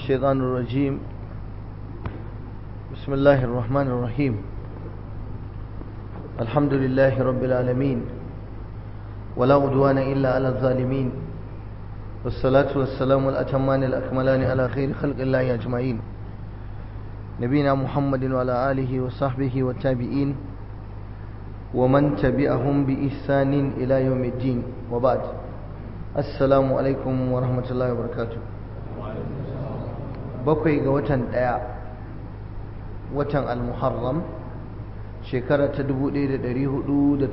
الشيطان الرجيم بسم الله الرحمن الرحيم الحمد لله رب العالمين ولا عدوان إلا على الظالمين والصلاة والسلام الأتمان الأكملان على خير خلق الله أجمعين نبينا محمد وعلى آله وصحبه والتابعين ومن تبعهم بإحسان إلى يوم الدين وبعد السلام عليكم ورحمة الله وبركاته bakwai ga watan ɗaya watan al-muharram shekara ta 1440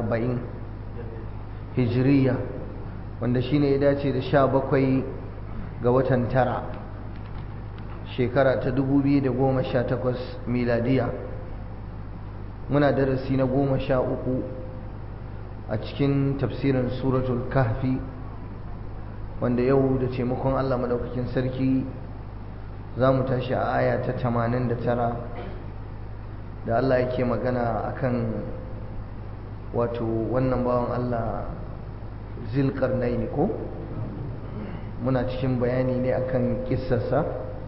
hijiriya wanda shine ya dace da sha bakwai ga watan tara shekara ta 2018 miladiya muna darasi na goma sha uku a cikin tafsirin suratul kahfi wanda yau da taimakon allah maɗaukakin sarki za mu tashi a aya ta 89 da Allah yake magana akan wato wannan bawan Allah zilkarnaini ko muna cikin bayani ne akan kissarsa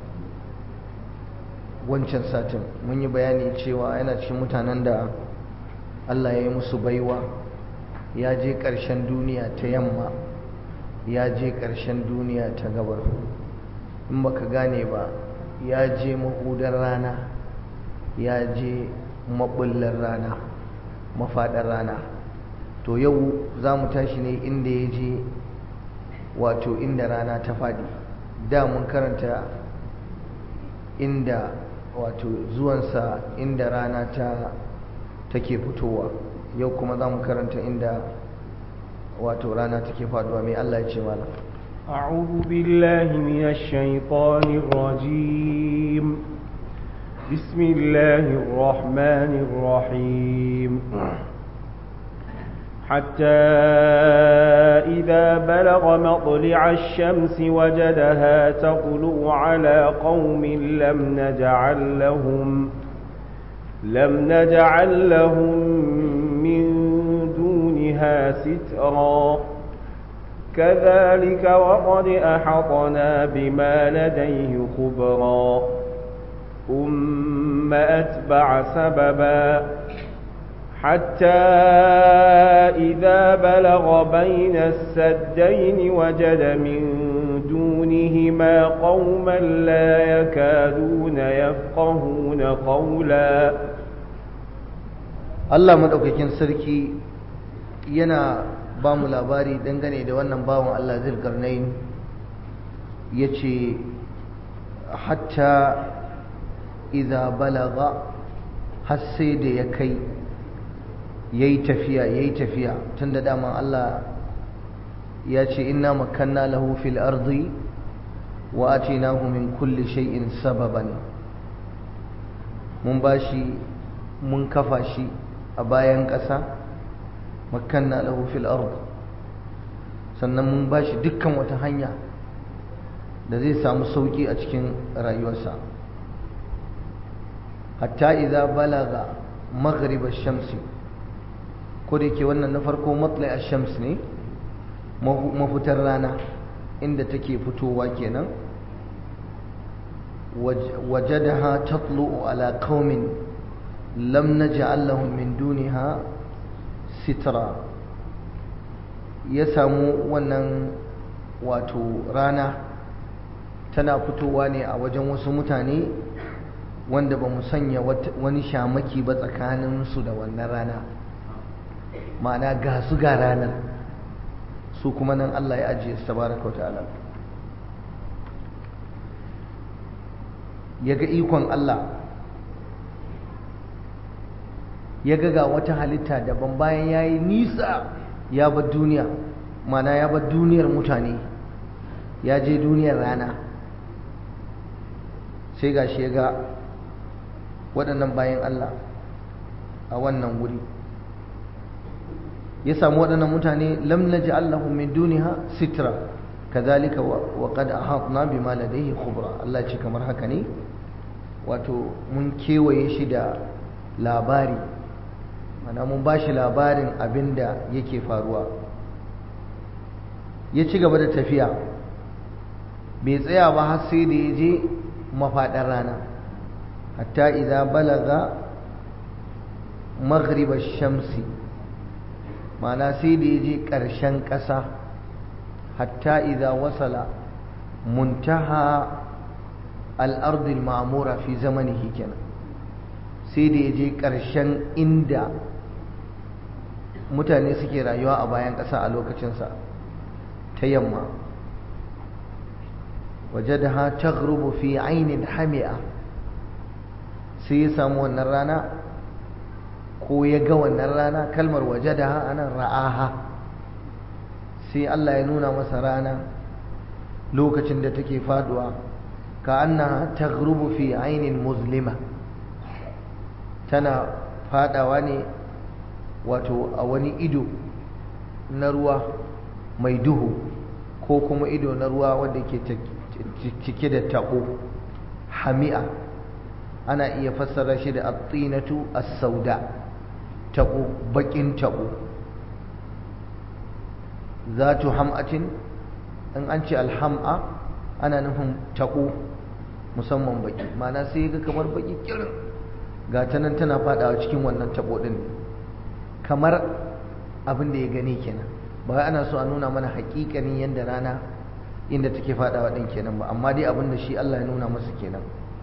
wancan satin mun yi bayani cewa yana cikin mutanen da Allah ya yi musu baiwa ya je ƙarshen duniya ta yamma ya je ƙarshen duniya ta gabar in baka gane ba ya je mahudar rana ya je maɓullar rana mafaɗar rana to yau za mu tashi ne inda ya je wato inda rana ta faɗi da mun karanta inda wato zuwansa inda rana ta take fitowa yau kuma za mu karanta inda wato rana take faɗuwa mai Allah ya ce malam أعوذ بالله من الشيطان الرجيم بسم الله الرحمن الرحيم حتى إذا بلغ مطلع الشمس وجدها تطلع على قوم لم نجعل لهم لم نجعل لهم من دونها سترا كذلك وقد أحطنا بما لديه خبرا ثم أتبع سببا حتى إذا بلغ بين السدين وجد من دونهما قوما لا يكادون يفقهون قولا الله مدوكاكين سركي yana ba mu labari dangane da wannan bawan Allah zilkarnain ya ce hatta idha balaga har sai da ya kai ya yi tafiya ya yi tafiya tun da daman Allah ya ce inna makanna lahu fil ardi wa atinahu min kulli shay'in sababan mun bashi mun kafa shi a bayan ƙasa makanna lahu fil ard sannan mun bashi dukkan wata hanya da zai samu sauki a cikin rayuwarsa hatta idza balaga maghrib ash-shamsi ko da yake wannan na farko matla ash-shams ne mafitar rana inda take fitowa kenan wajadaha tatlu'u ala qaumin lam naj'al lahum min duniha sitra ya samu wannan wato rana tana fitowa ne a wajen wasu mutane wanda ba mu sanya wani shamaki ba tsakaninsu da wannan rana ma'ana ga su ga ranar su kuma nan Allah ya ajiye su tabaraka wa ta'ala ya ga ikon Allah ya ga ga wata halitta daban bayan ya yi nisa ya bar duniya mana ya bar duniyar mutane ya je duniyar rana sai ga shi ya ga waɗannan bayan Allah a wannan wuri ya samu waɗannan mutane lam naji Allahu min duniha sitra kazalika wa qad ahatna bima ladayhi khubra Allah ce kamar haka ne wato mun kewaye shi da labari mana mun ba shi labarin abin da yake faruwa ya ci gaba da tafiya bai tsaya ba har sai da ya je mafaɗar rana hatta idan balaga maghribar shamsi ma'ana sai da ya je ƙarshen ƙasa hatta idan wasala muntaha al'ardil ma'amura fi zamanihi kenan sai da ya je ƙarshen inda mutane suke rayuwa a bayan ƙasa a lokacinsa ta yamma waje da ha ta fi ainihin hami'a sai ya samu wannan rana ko ya ga wannan rana kalmar waje da ha anan ra'aha sai Allah ya nuna masa rana lokacin da take faduwa ka annaha ta fi ainihin muslima tana fadawa ne wato a wani ido na ruwa mai duhu ko kuma ido na ruwa wanda ke cike da taɓo hami'a ana iya fassara shi da atsinatu as-sauda taɓo baƙin taɓo zatu ham'atin in an ce alham'a ana nufin taɓo musamman baƙi ma'ana sai ga kamar baƙi kirin ga ta nan tana fadawa cikin wannan tabo din kamar abin da ya gani kenan ba ana so a nuna mana hakikanin yadda rana inda take fadawa din kenan ba amma dai abin da shi Allah ya nuna masa kenan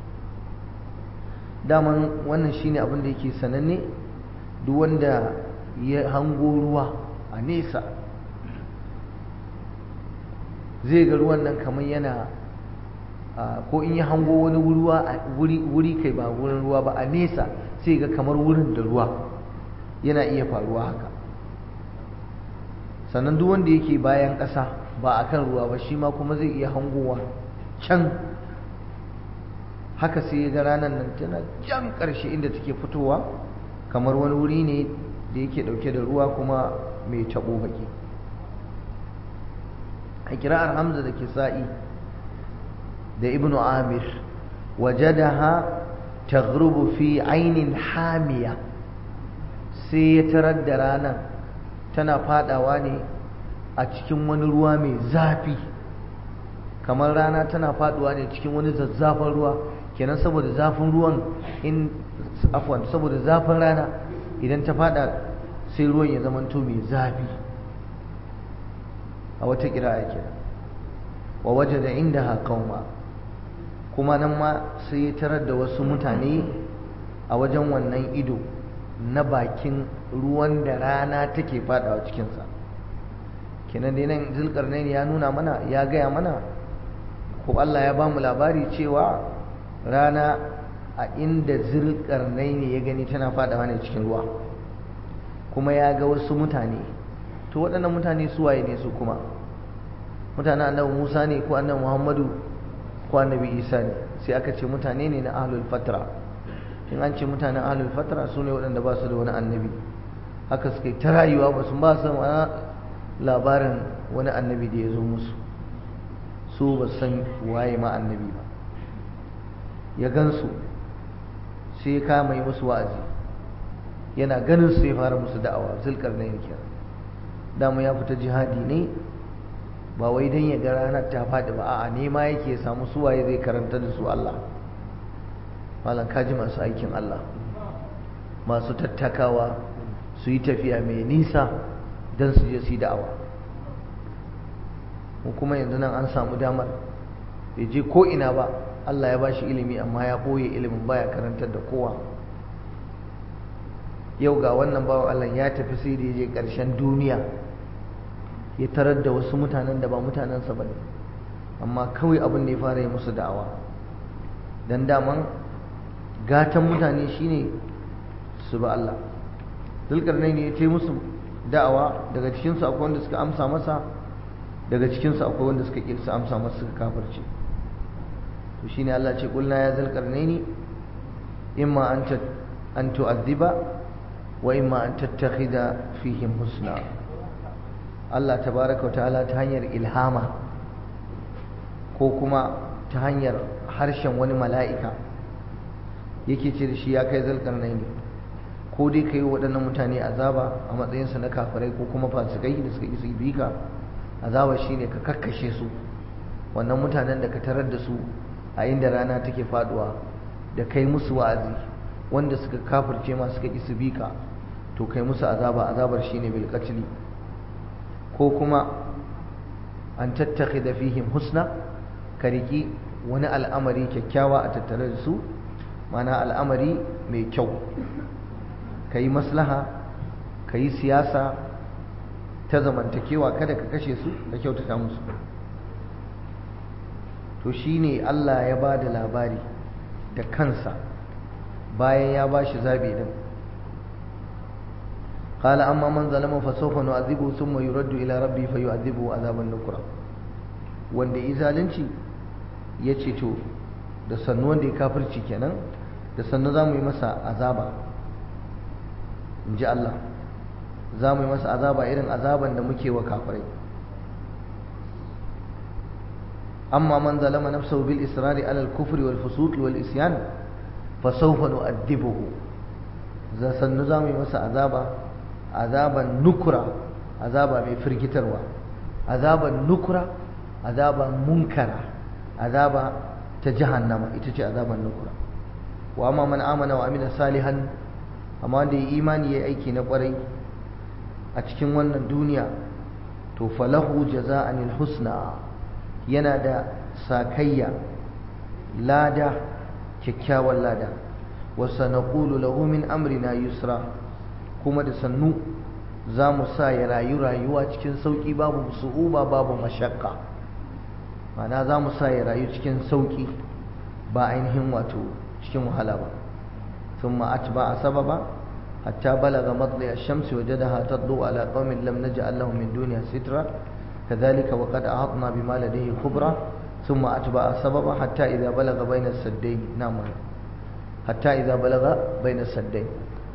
daman wannan shine abin da yake sananne duk wanda ya hango ruwa a nesa zai ga ruwan nan kamar yana ko in ya hango wani wuri kai ba wurin ruwa ba a nesa sai ga kamar wurin da ruwa yana iya faruwa haka sannan duk wanda yake bayan ƙasa ba a kan ruwa ba shi ma kuma zai iya hangowa can haka sai ya ga ranar nan tana can ƙarshe inda take fitowa kamar wani wuri ne da yake ɗauke da ruwa kuma mai taɓo baki a kira'ar hamza da kisa'i da ibnu amir wajadaha taghrubu fi ainin hamiya sai ya tarar da ranar tana fadawa ne a cikin wani ruwa mai zafi kamar rana tana faduwa ne cikin wani zazzafin ruwa kenan saboda zafin ruwan in afwan saboda zafin rana idan ta fada sai ruwan ya zamanto mai zafi a wata kira kenan wa wajada indaha qauma kuma nan ma sai ya tarar da wasu mutane a wajen wannan ido na bakin ruwan da rana take fadawa cikinsa kenan dai nan zulkarnaini ya nuna mana ya gaya mana ko Allah ya ba mu labari cewa rana a inda zulkarnaini ya gani tana fadawa ne cikin ruwa kuma ya ga wasu mutane to waɗannan mutane su waye ne su kuma mutanen annabi Musa ne ko annabi Muhammadu ko annabi Isa ne sai aka ce mutane ne na ahlul fatra in an ce mutanen ahlul fatra su ne waɗanda ba su da wani annabi haka suka yi ta rayuwa ba su ba su labarin wani annabi da ya zo musu su ba san waye ma annabi ba ya gansu sai ya kama yi musu wa'azi yana ganin su ya fara musu da'awa zulkar na yin kira dama ya fita jihadi ne ba wai don ya ga ranar ta faɗi ba a'a nema yake ya samu suwaye zai karanta da su Allah malam kaji masu aikin Allah masu tattakawa su yi tafiya mai nisa don su je su yi da'awa mu kuma yanzu nan an samu damar bai je ko ina ba Allah ya bashi ilimi amma ya ɓoye ilimin baya karantar da kowa yau ga wannan bawan Allah ya tafi sai da ya je ƙarshen duniya ya tarar da wasu mutanen da ba mutanensa ba ne amma kawai abin da ya fara yi musu da'awa don daman gatan mutane shine su ba Allah zulkarnai ne ya ce musu da'awa daga cikinsu akwai wanda suka amsa masa daga cikinsu akwai wanda suka ƙi su amsa masa suka kafirce to shine Allah ce kulna ya zulkarnai ne imma an an tu'adhiba wa imma an tattakhida fihim husna Allah tabaraka ta'ala ta hanyar ilhama ko kuma ta hanyar harshen wani mala'ika yake ce da shi ya kai zulkarnai ne ko dai ka yi waɗannan mutane azaba a matsayinsu na kafirai ko kuma fasikai da suka isa bi ka azaba shi ne ka kakkashe su wannan mutanen da ka tarar da su a inda rana take faduwa da kai musu wa'azi wanda suka kafirce ma suka ƙi su bika to kai musu azaba azabar shine bil qatl ko kuma an tattakhidha fihim husna ka riki wani al'amari kyakkyawa a tattare da su mana al'amari mai kyau ka yi maslaha ka yi siyasa ta zamantakewa kada ka kashe su ka kyautata musu to shine Allah ya ba da labari da kansa bayan ya ba shi zaɓi din قال أما من ظلم فسوف نعذبه ثم يرد إلى ربه فيعذبه عذابا نكرا wanda ya zalunci ya ce to da sannu wanda ya kafirci kenan da sannu za mu yi masa azaba in ji Allah za mu yi masa azaba irin azaban da muke wa kafirai amma man zalama nafsahu bil israri ala al kufri wal fusuq wal isyan fa sawfa nu'adhibuhu za sannu za mu yi masa azaba azaban nukura azaba mai firgitarwa azaban nukura azaban munkara azaba ta jahannama ita ce azaban nukura wa amma man amana wa amila salihan amma wanda ya imani ya aiki na kwarai a cikin wannan duniya to falahu jaza'anil husna yana da sakayya lada kyakkyawan lada wa sanaqulu lahu min amrina yusra kuma da sannu za mu sa ya rayu rayuwa cikin sauki babu su'uba babu mashakka mana za mu sa ya rayu cikin sauki ba ainihin wato cikin wahala ba ثم أتبع سببا حتى بلغ مطلع الشمس وجدها تطلع على قوم لم نجعل لهم من دونها سترا كذلك وقد أحطنا بما لديه خبرا ثم أتبع سببا حتى إذا بلغ بين السدين نعم حتى إذا بلغ بين السدين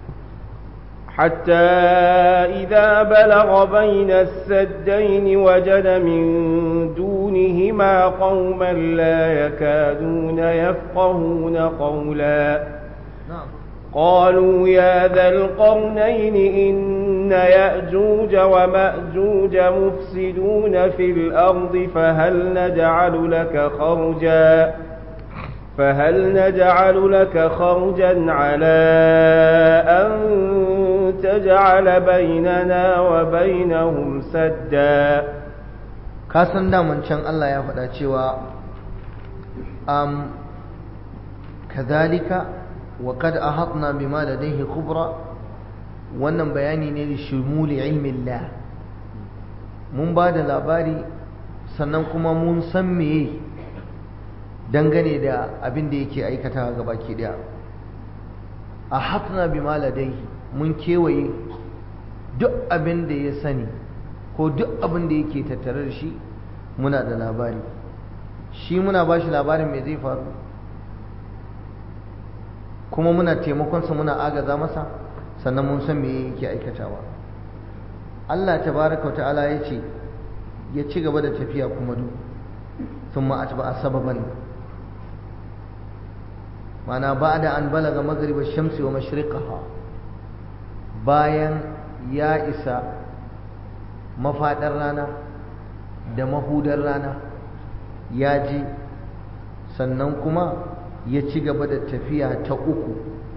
حتى إذا بلغ بين السدين وجد من دونهما قوما لا يكادون يفقهون قولا نعم قالوا يا ذا القرنين إن يأجوج ومأجوج مفسدون في الأرض فهل نجعل لك خرجا فهل نجعل لك خرجا على أن تجعل بيننا وبينهم سدا kasan daman can Allah ya faɗa cewa am kadhalika wa qad ahatna bima ladayhi khubra wannan bayani ne da shumuli ilmin la mun ba da labari sannan kuma mun san meye dangane da abin da yake aikata ga baki daya ahatna bima ladayhi mun kewaye duk abin da ya sani ko duk abin da yake tattare da shi muna da labari shi muna ba shi labarin mai zai faru kuma muna taimakonsa muna agaza masa sannan mun san me yake aikatawa Allah tabaraka wa ta'ala ya ce ya ci gaba da tafiya kuma du sun ma'atba a sababan mana ba da an balaga magribar shamsi wa mashriqaha bayan ya isa mafaɗar rana da mahudar rana ya ji sannan kuma ya ci gaba da tafiya ta uku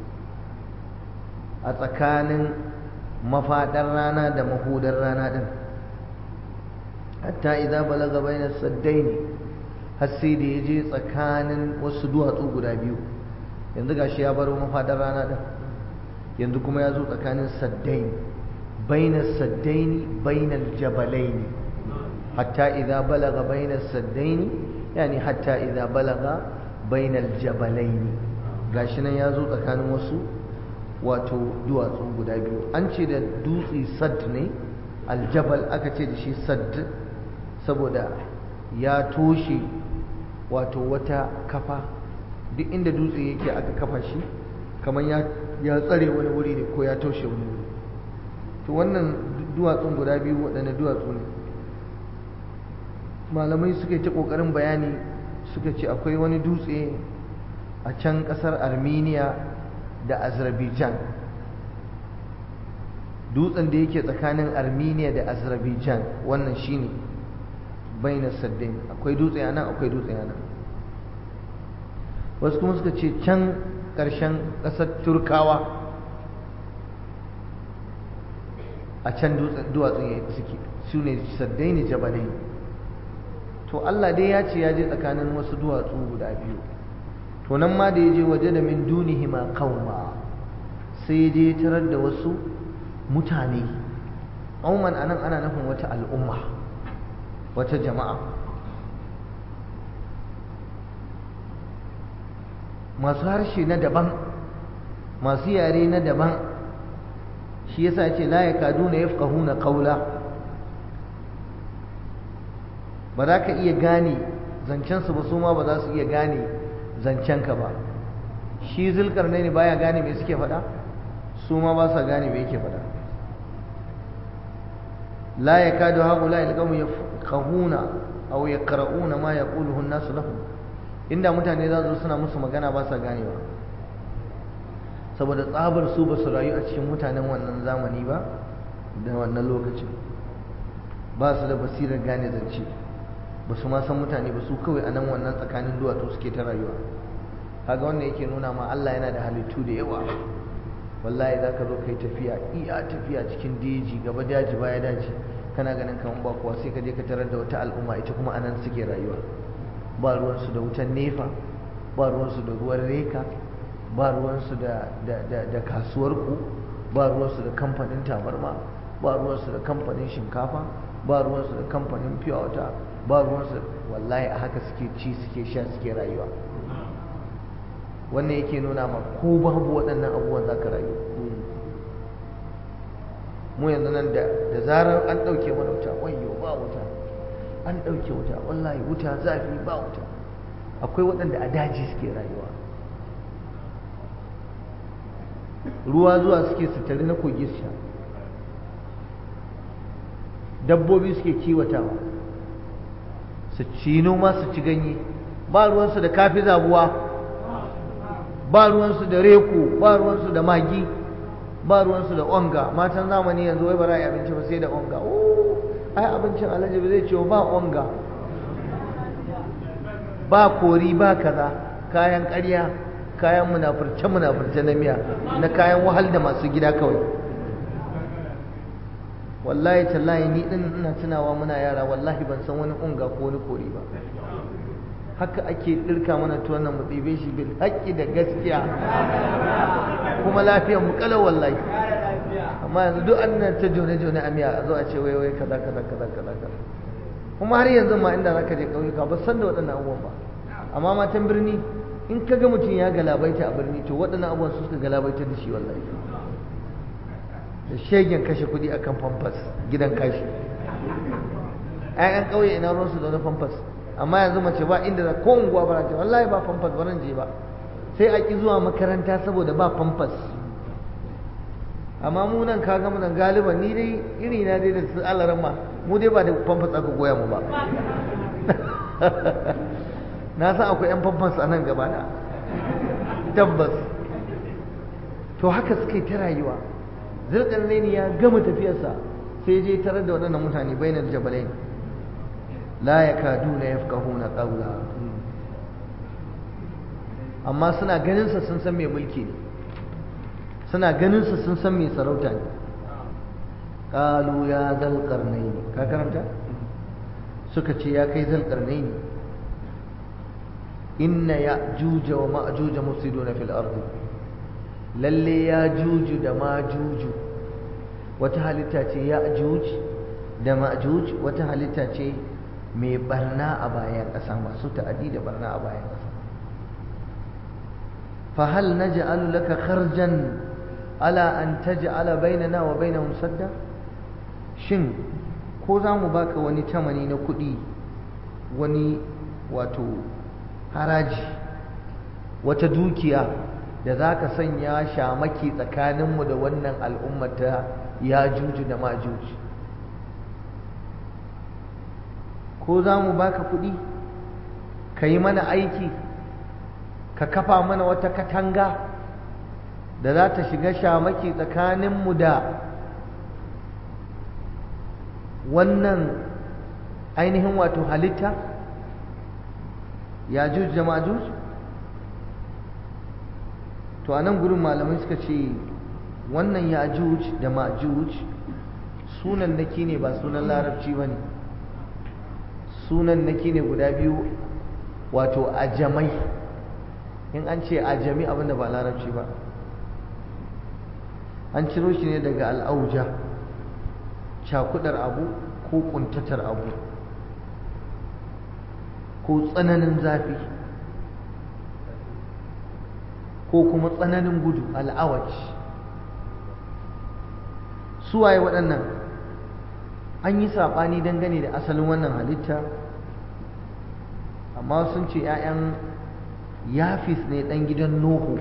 a tsakanin mafaɗar rana da mahudar rana ɗin hatta idan balaga bayan saddai ne har sai da ya je tsakanin wasu duwatsu guda biyu yanzu gashi ya baro mafaɗar rana ɗin yanzu kuma ya zo tsakanin saddai بين السدين بين الجبلين حتى إذا بلغ بين السدين يعني حتى إذا بلغ بين الجبلين gashi nan ya zo tsakanin wasu wato duwatsu guda biyu an ce da dutse sad ne aljabal aka ce da shi sad saboda ya toshe wato wata kafa duk inda dutse yake aka kafa shi kamar ya tsare wani wuri ne ko ya toshe wani wuri to wannan duwatsun guda biyu waɗanda duwatsu ne malamai suka ta ƙoƙarin bayani suka ce akwai wani dutse a can ƙasar armenia da azerbaijan dutsen da yake tsakanin armenia da azerbaijan wannan shine baina saddain akwai dutse a nan akwai dutse a nan wasu kuma suka ce can ƙarshen ƙasar turkawa a can duwatsun suke su ne saddaini jabalai to Allah dai ya ce ya je tsakanin wasu duwatsu guda biyu to nan ma da ya je waje da min dunihi ma qauma sai ya je tarar da wasu mutane qauman anan ana nufin wata al'umma wata jama'a masu harshe na daban masu yare na daban shi yasa ce la yakaduna yafqahuna qawla ba za ka iya gane zancensu ba su ma ba za su iya gane zancenka ba shi zulkarnai ne baya gane me suke faɗa su ma ba sa gane me yake faɗa la yakadu haula ilqamu yafqahuna aw yaqra'una ma yaquluhu an-nas lahum inda mutane za su suna musu magana ba sa ganewa saboda tsabar su ba su rayu a cikin mutanen wannan zamani ba da wannan lokacin ba su da basirar gane zance ba su ma san mutane ba su kawai a nan wannan tsakanin duwatsu suke ta rayuwa kaga wannan yake nuna ma Allah yana da halittu da yawa wallahi za ka zo ka yi tafiya iya tafiya cikin daji gaba daji baya daji kana ganin kamar ba kuwa sai ka je ka tarar da wata al'umma ita kuma anan suke rayuwa ba ruwansu da wutan nefa ba ruwansu da ruwan reka ba ruwansu da da kasuwar ku ba ruwansu da kamfanin tabarma ba ruwansu da kamfanin shinkafa ba ruwansu da kamfanin fiye wata ba ruwansu wallahi a haka suke ci suke sha suke rayuwa wannan yake nuna ma ko babu waɗannan abubuwan za ka rayu mu yanzu nan da zarar an ɗauke mana wuta wayo ba wuta an ɗauke wuta wallahi wuta zafi ba wuta akwai waɗanda a daji suke rayuwa ruwa zuwa suke sutari na kogi su sha dabbobi suke kiwatawa su ci noma su ci ganye ba ruwansu da kafi zabuwa ba ruwansu da reku ba ruwansu da magi ba ruwansu da onga matan zamani yanzu wai ba za a yi abinci ba sai da onga ai abincin alhaji ba zai ce ba onga ba kori ba kaza kayan ƙarya kayan munafurce munafurce na miya na kayan wahal da masu gida kawai wallahi tallahi ni din ina tunawa muna yara wallahi ban san wani unga ko wani kori ba haka ake dirka mana tuwon nan mu ɗibe shi bil haƙƙi da gaskiya kuma lafiyar mu kalau wallahi amma yanzu duk an nan ta jone jone a miya a zo a ce wai wai kaza kaza kaza kaza kaza kuma har yanzu ma inda zaka je ƙauyuka ba san da waɗannan abubuwan ba amma matan birni in ka ga mutum ya galabaita a birni to waɗannan abubuwan su suka galabaita da shi wallahi da shegen kashe kuɗi a kan famfas gidan kashi ‘ya'yan ƙauye ina ruwansu da wani famfas amma yanzu mace ba inda za ko unguwa ba ce wallahi ba famfas ba je ba sai a ƙi zuwa makaranta saboda ba famfas amma mu nan ka gama nan galiban ni dai iri na dai da su alaran ma mu dai ba da famfas aka goya mu ba na san akwai 'yan famfas a nan gaba da tabbas to haka suka yi ta rayuwa zulkarnaini ya gama tafiyarsa sai je tarar da waɗannan mutane bainar jabalai la yakaduna yafqahuna qawla amma suna ganin sa sun san mai mulki ne suna ganin sa sun san mai sarauta ne qalu ya zal qarnaini ka karanta suka ce ya kai zal qarnaini inna ya'juja wa ma'juja mufsiduna fil ardi lalle ya juju da majuju wata halitta ce ya juj da majuj wata halitta ce mai barna a bayan ƙasa masu ta'adi da barna a bayan ƙasa fa hal naj'alu laka kharjan ala an taj'ala bainana wa bainahum sadda shin ko za mu baka wani tamani na kuɗi wani wato haraji wata dukiya da za ka sanya shamaki tsakaninmu da wannan al'ummata ya juju da majuji ko za mu baka kuɗi ka yi mana aiki ka kafa mana wata katanga da za ta shiga shamaki tsakaninmu da wannan ainihin wato halitta ya juj da majuj to a nan gurin malamai suka ce wannan ya juj da majuj sunan naki ne ba sunan larabci ba ne sunan naki ne guda biyu wato ajamai in an ce ajami abinda ba larabci ba an ciro shi ne daga al'auja cakudar abu ko kuntatar abu ko tsananin zafi ko kuma tsananin gudu al'awaj suwaye waɗannan an yi saɓani dangane da asalin wannan halitta amma sun ce 'ya'yan yafis ne ɗan gidan nuhu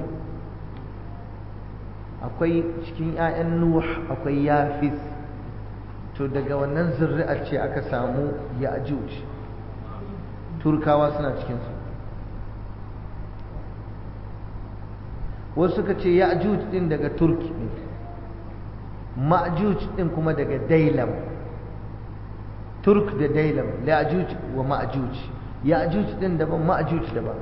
akwai cikin 'ya'yan nuh akwai yafis to daga wannan zurri'ar ce aka samu ya'juj turkawa suna cikinsu wasu suka ce ya'juj din daga turki ne ma'juj din kuma daga dailam turk da dailam ya'juj wa ma'juj ya'juj din daban ma'juj daban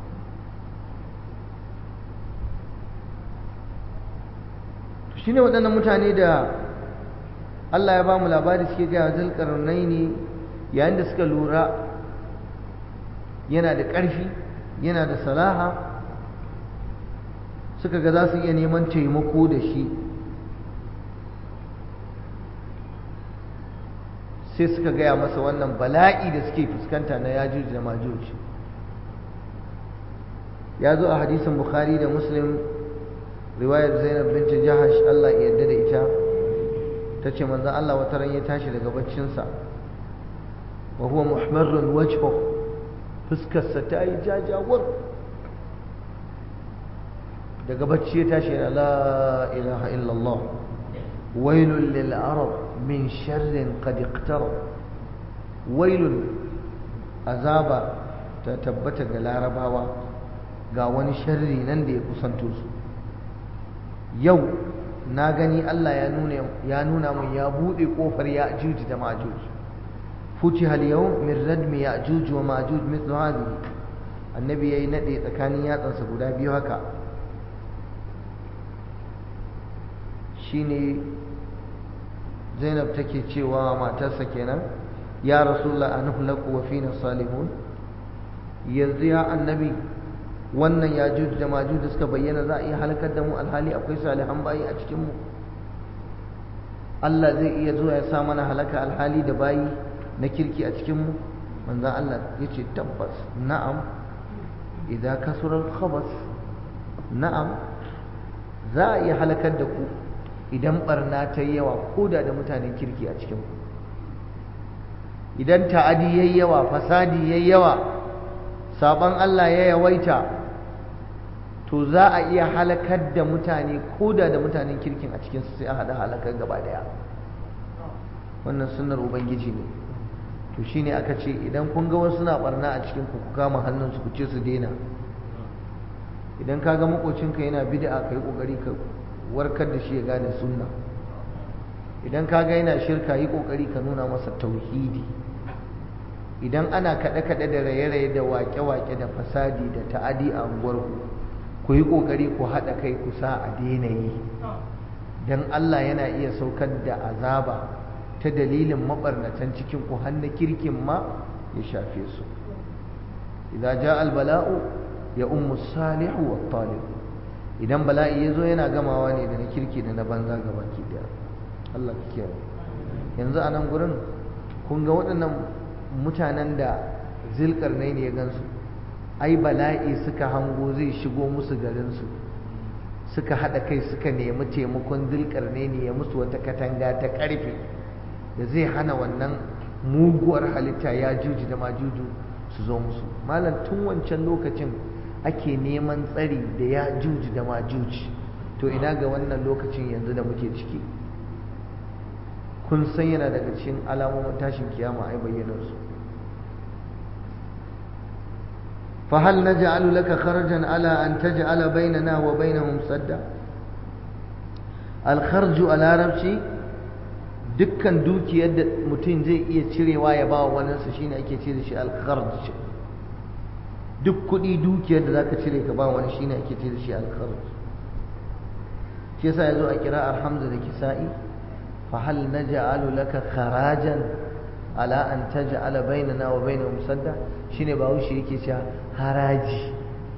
shine waɗannan mutane da Allah ya ba mu labari suke gaya zulkarnai ne yayin da suka lura yana da ƙarfi yana da salaha suka ga za su iya neman taimako da shi sai suka gaya masa wannan bala'i da suke fuskanta na yajuj da majuj ya zo a hadisin bukhari da muslim riwayar zainab binta jahash allah ya yarda da ita ta ce manzan allah wata ran ya tashi daga baccinsa wa huwa muhammadun wajho fuskarsa ta yi jajawar daga bacci ya tashi yana la ilaha illallah wailun lil arab min sharrin qad iqtarab wailun azaba ta tabbata ga larabawa ga wani sharri nan da ya kusanto su yau na gani Allah ya nuna ya nuna mun ya bude kofar ya'juj da ma'juj futiha al-yawm min radmi ya'juj wa ma'juj mithlu hadhihi annabi yayi nade tsakanin yatsansa guda biyu haka shine Zainab take cewa matarsa kenan ya rasulullah anhlaku wa fina salihun yanzu ya annabi wannan ya juju da maju da suka bayyana za a iya halakar da mu alhali akwai salihan bayi a cikinmu Allah zai iya zuwa ya sa mana halaka alhali da bayi na kirki a cikinmu manzan Allah ya ce tabbas na'am idan kasurar khabas na'am za a iya halakar da ku idan barna ta yi yawa ko da da mutanen kirki a cikinku idan ta'adi yayi yawa fasadi yayi yawa saban Allah ya yawaita to za a iya halakar da mutane ko da da mutanen kirkin a cikinsu sai a haɗa halakar gaba daya wannan sunnar ubangiji ne to shine aka ce idan kun ga wasu na barna a cikin ku kama hannunsu ku ce su daina idan ka ga makocinka yana bid'a ka yi kokari ka warkar da shi ya gane sunna idan ka ga yana shirka yi kokari ka nuna masa tauhidi idan ana kaɗe-kaɗe da raye-raye da wake-wake da fasadi da ta'adi a unguwarku ku yi ƙoƙari ku haɗa kai ku sa a daina yi don Allah yana iya saukar da azaba ta dalilin maɓarnatan cikin ku hannu kirkin ma ya shafe su idza ja albala'u ya ummu salihu wa talib idan bala'i ya zo yana gamawa ne da na kirki da na banza gaba ki daya Allah ka kiyaye yanzu a nan gurin kun ga waɗannan mutanen da zilkarnai ne ya gansu ai bala'i suka hango zai shigo musu garinsu suka haɗa kai suka nemi taimakon zilkarnai ne ya musu wata katanga ta ƙarfe da zai hana wannan muguwar halitta ya juji da majuju su zo musu malam tun wancan lokacin ake neman tsari da ya juji da majuji to ina ga wannan lokacin yanzu da muke ciki kun san yana daga cikin alamomin tashin kiyama ai bayyanar su فهل نجعل لك خرجا على أن تجعل بيننا وبينهم سدا الخرج على ربشي dukkan dukiyar da mutum zai iya cirewa ya ba wa waninsa shine ake ce da shi alkharj duk kuɗi dukiyar da zaka cire ka ba wani shine ake ce da shi alkharj shi yasa yazo a kira'ar hamza da kisa'i fa hal naj'alu laka kharajan ala an taj'ala bainana wa bainahum sadda shine ba wuce yake cewa haraji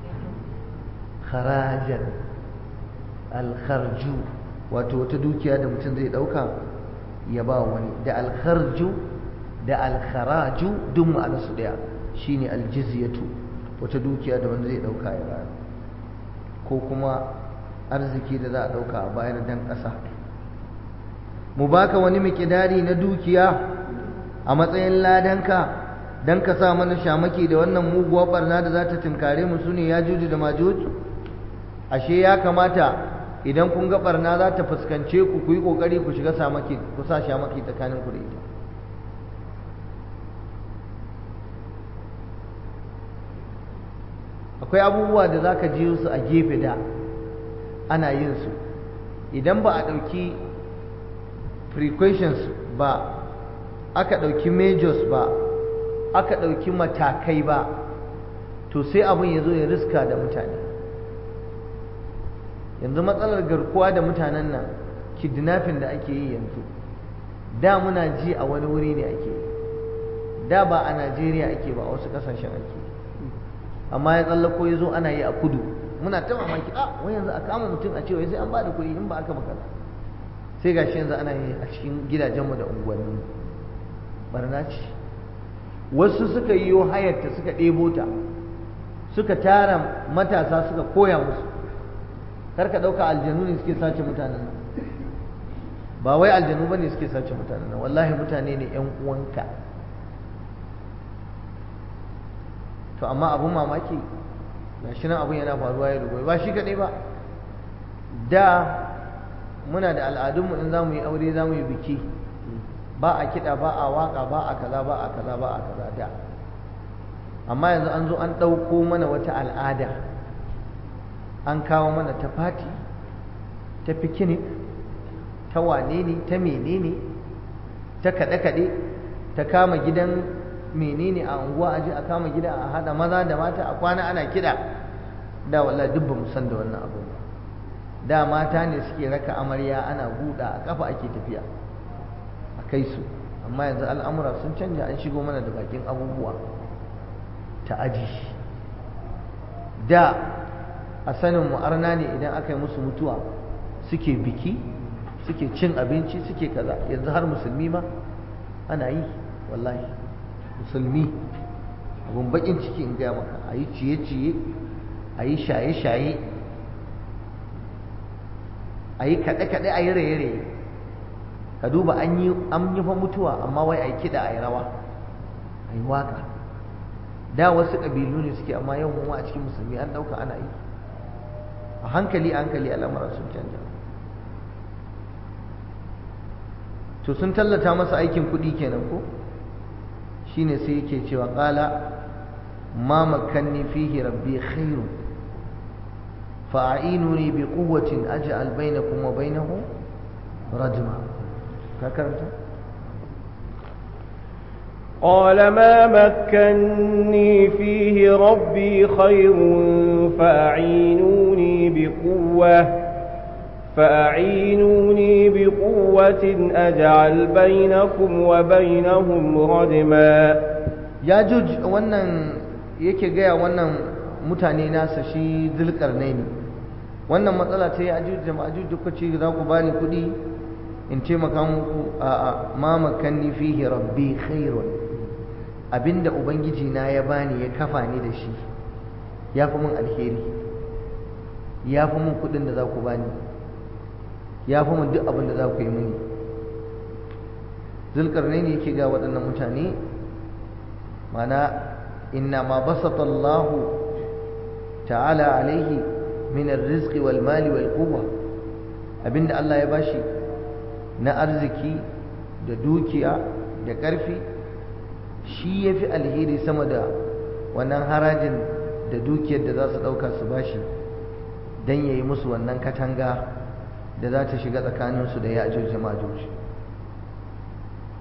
kharajan alkharju wato wata dukiya da mutum zai dauka ya ba wani da alkharju da alkharaju duk ma'anarsu daya shine aljizyatu wata dukiya da wanda zai dauka ya bayar ko kuma arziki da za a dauka a bayar dan ƙasa mu baka wani mikidari na dukiya a matsayin ladanka dan ka sa mana shamaki da wannan muguwar barna da za ta tunkare mu sune ya juju da majuj ashe ya kamata idan kun ga barna za ta fuskance ku ku yi kokari ku shiga samaki ku sa shamaki tsakanin ku da ita akwai abubuwa da za ka ji su a gefe da ana yin su idan ba a ɗauki precautions ba aka ɗauki majors ba aka ɗauki matakai ba to sai abin ya zo ya riska da mutane yanzu matsalar garkuwa da mutanen nan kidnapping da ake yi yanzu da muna ji a wani wuri ne ake yi da ba a najeriya ake ba a wasu kasashen ake amma ya tsallako ya zo ana yi a kudu muna ta mamaki a wani yanzu a kama mutum a cewa sai an ba da kuɗi in ba aka makala sai ga shi yanzu ana yi a cikin gidajenmu da unguwanni barna ce wasu suka yi hayarta suka ɗebo ta suka tara matasa suka koya musu kar ka ɗauka aljanu ne suke sace mutanen nan ba wai aljanu ba ne suke sace mutanen nan wallahi mutane ne ‘yan uwanka to amma abin mamaki ga shi nan abin yana faruwa ya rubai ba shi kaɗai ba da muna da al'adunmu in za mu yi aure za mu yi biki ba a kiɗa ba a waƙa ba a kaza ba a kaza ba a kaza da amma yanzu an zo an ɗauko mana wata al'ada an kawo mana ta fati ta fikinik ta wane ne ta menene ta kaɗe-kaɗe ta kama gidan menene a unguwa aje a kama gida a hada maza da mata a kwana ana kiɗa da wallahi duk ba mu san da wannan abu ba da mata ne suke raka amarya ana buɗa a kafa ake tafiya a kai su amma yanzu al'amura sun canja an shigo mana da bakin abubuwa ta aji da a sanin mu'arna ne idan aka yi musu mutuwa suke biki suke cin abinci suke kaza yanzu har musulmi ma ana yi wallahi musulmi abun bakin ciki in gaya maka a yi ciye-ciye a yi shaye-shaye a yi kaɗe-kaɗe a yi raye-raye ka duba an yi fa mutuwa amma wai a yi kiɗa a yi rawa a yi waka da wasu ƙabilu ne suke amma yau mu a cikin musulmi an ɗauka ana yi a hankali a hankali al'amura sun canja to sun tallata masa aikin kuɗi kenan ko shine sai yake cewa ƙala ma makanni fihi rabbi khairun fa'inuni bi quwwatin aj'al bainakum wa bainahu rajma ka karanta قال ما مكني فيه ربي خير فأعينوني بقوة فأعينوني بقوة أجعل بينكم وبينهم ردما ya juj wannan yake gaya wannan mutane nasa shi zulkarnaini wannan matsala ta ya juj da ma'ajuj duka ce za ku bani kuɗi in taimaka muku a a ma makanni fihi rabbi khairun abinda ubangiji na ya bani ya kafa ni da shi ya fi mun alheri ya fi mun kuɗin da za ku bani ya fi mun duk abin da za ku yi mini zulkarnaini yake ga waɗannan mutane mana inna ma basata Allah ta'ala alaihi min arziki wal mali wal quwwa abinda Allah ya bashi na arziki da dukiya da ƙarfi shi yafi alheri sama da wannan harajin da dukiyar da za su ɗauka su bashi don ya yi musu wannan katanga da za ta shiga tsakaninsu da ya ajuj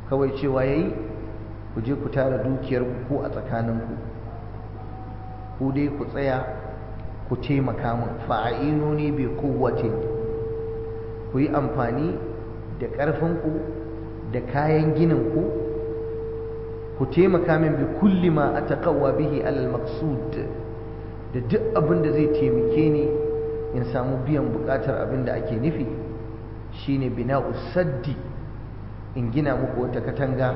kawai cewa yayi ku je ku tara dukiyar ku a tsakaninku ku dai ku tsaya ku taimaka min fa'inuni bi quwwatin ku yi amfani da ƙarfinku da kayan gininku ku taimaka min bi kulli ma ataqawwa bihi alal maqsud da duk abin da zai taimake ni in samu biyan bukatar abin da ake nufi shine bina'u saddi in gina muku wata katanga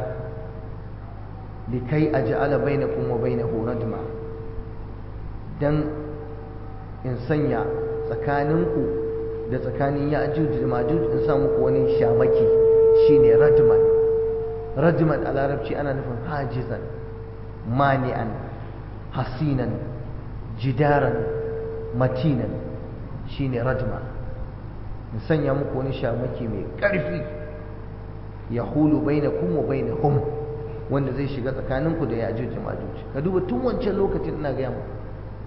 likai aj'ala bainakum wa bainahu radma dan in sanya tsakaninku da tsakanin ya'juj da majuj in sa muku wani shamaki shine radman radman a larabci ana nufin hajizan mani'an hasinan jidaran matinan shine radma in sanya muku wani shamaki mai ƙarfi ya hulu bainakum wa bainahum wanda zai shiga tsakaninku da ya'juj da majuj ka duba tun wancan lokacin ina gaya muku